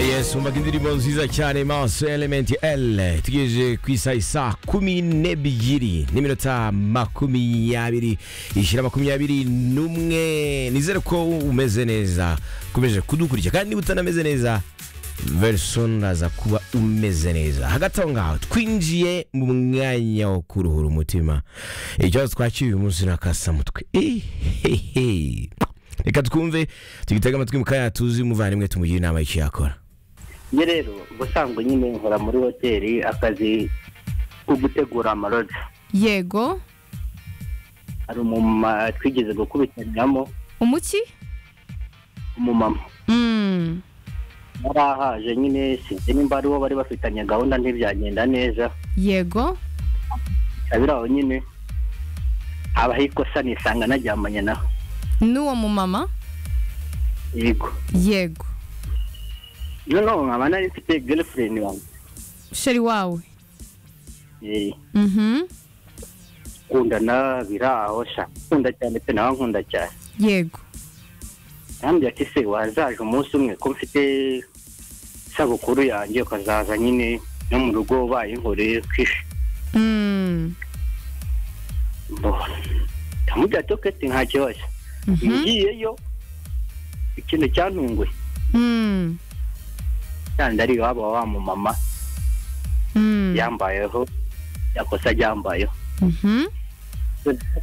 Yes, umva indirimbo nziza cyane Maso Element L tugejeje ku isaha isa kumi n'ebyiri n'iminota makumyabiri ishyira makumyabiri n'umwe nizere ko umeze neza ukomeje kudukurikira kandi niba utanameze neza very soon uraza kuba umeze neza hagati aho ngaho twinjiye mu mwanya wo kuruhura umutima ikibazo twakiye uyu munsi ni akasamutwe Ehehe. reka twumve tugitega amatwi mu kanya tuzi umuvandimwe tumugire inama y'icyo yakora njye rero ubusanzwe nyine nkora muri hoteli akazi ko gutegura amaroja yego hari umumama twigeze gukubitaniramo umuki umumama Mm. yari ahaje nyine sinzi nimba ari uwo bari bafitanye gahunda ntibyagenda neza yego abiri aho nyine habaho ikosa nisanga naryamanye nawe n'uwo mumama yego yego noneho nkaba nari mfite girlfriend wanjye sheri wawe Eh, Mhm. kundana biri aho sha nkunda cyane pe nawe nkunda cyane yego yambwiye ati se wazaje umunsi umwe ko mfite isabukuru yanjye ukazaza nyine no mu rugo bayinkoreye kwishi Mm. ndamubwira ati oketi nta kibazo Mhm. ngiyeyo ikintu cyantunguye Mm. cyane ari iwabo wa mu mama Mm. yambayeho yakosa aryambayeho Mhm.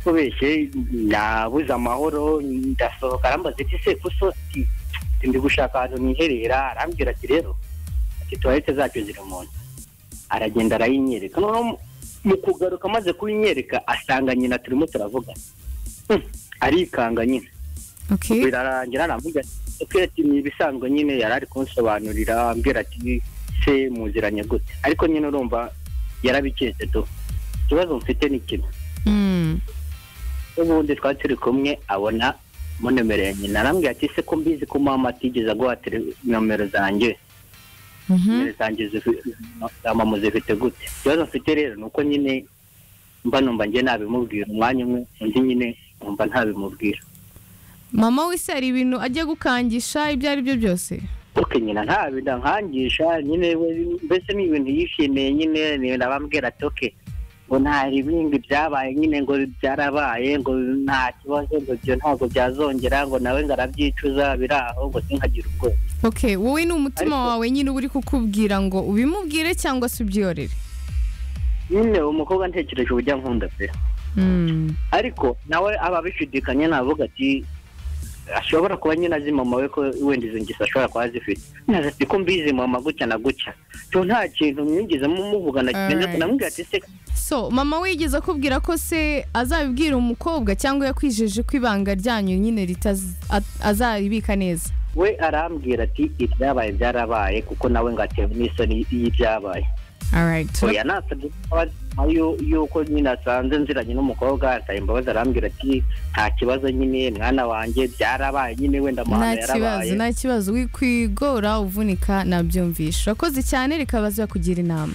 kubeshye nabuze amahoro ndasohoka arambaza ati se ko sosi ndi gushaka ahantu niherera arambwira ati rero ati tuwarete zacu ziri mu nzu aragenda arayinyereka noneho mu- mu kugaruka amaze kuyinyereka asanga nyina turimo turavugana Hmm, arikanga nyine Okay. birarangira aravuga ati ni ibisanzwe nyine yari ari kunsobanurira ambwira ati se muziranye gute ariko nyine urumva yarabiketse tu ikibazo mfite ni kimwe Mm. ubundi twari turi kumwe abona munemereye nyina arambwira ati se ko mbizi ko mama atigeze aguha tele- nomero zanjye Mhm. nomero zanjye zifi- za mama zifite gute ikibazo mfite rero ni uko nyine mba numva njye nabimubwira umwanya umwe undi nyine numva ntabimubwira Mama wese hari ibintu ajya gukangisha ibyo ari byo byose. kuko nyina ntabinda nkangisha nyine we- mbese ni ibintu yishimiye nyine ni- ndabambwira ati oke ngo nta bindi byabaye nyine ngo byarabaye ngo nta kibazo ngo ibyo ntabwo byazongera ngo nawe ngo arabyicuza biri aho ngo sinkagire ubwoba Okay, wowe ni umutima Ariko- wawe nyine uba uri kukubwira ngo ubimubwire cyangwa se ubyorere. nyine umukobwa ntekereje uburyo ankunda pe Mm. ariko nawe aba abishidikanya navuga ati ashobora kuba nyine azi mama we ko wenda izo ngeso ashobora kuba azifite naza ati ko mbizi mama gutya na gutya to nta kintu mwigezemo muvugana Alright. kimeze namubwira ati se So mama we yigeze akubwira ko se azabibwira umukobwa cyangwa yakwijeje ko ibanga ryanyu nyine ritazi- a- azaribika neza. we arambwira ati ibyabaye byarabaye kuko nawe ngo atewe n'isoni y'ibyabaye Alright. oya nasabye imbabazi nyuma y'u- y'uko nyine asanze nziranye n'umukobwa asaba imbabazi arambwira ati nta kibazo nyine mwana wanjye byarabaye nyine wenda Nta amahano yarabaye kibazo, nta kibazo. Wikwigora uvunika nabyumvisha. Urakoze cyane reka baza kugira inama.